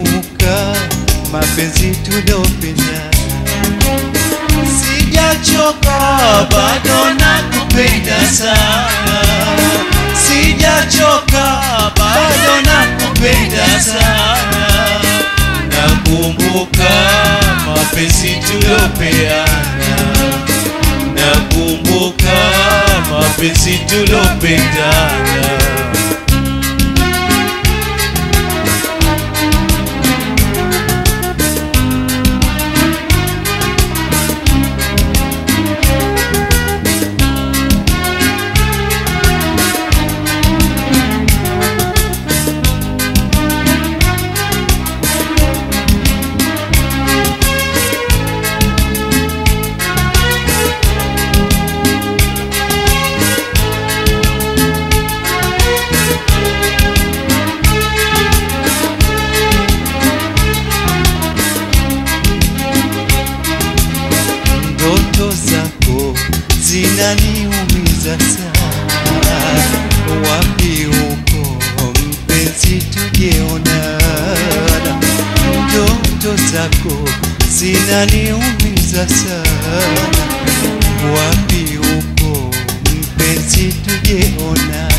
Kumbuka mapenzi tuliopenda, sijachoka bado nakupenda sana, sijachoka bado nakupenda sana, nakumbuka mapenzi tuliopeana, nakumbuka mapenzi tuliopendana. ndoto zako zinaniumiza sana, wapi uko mpenzi, tujeonana. Ndoto zako zinaniumiza sana, wapi uko mpenzi, tujeonana.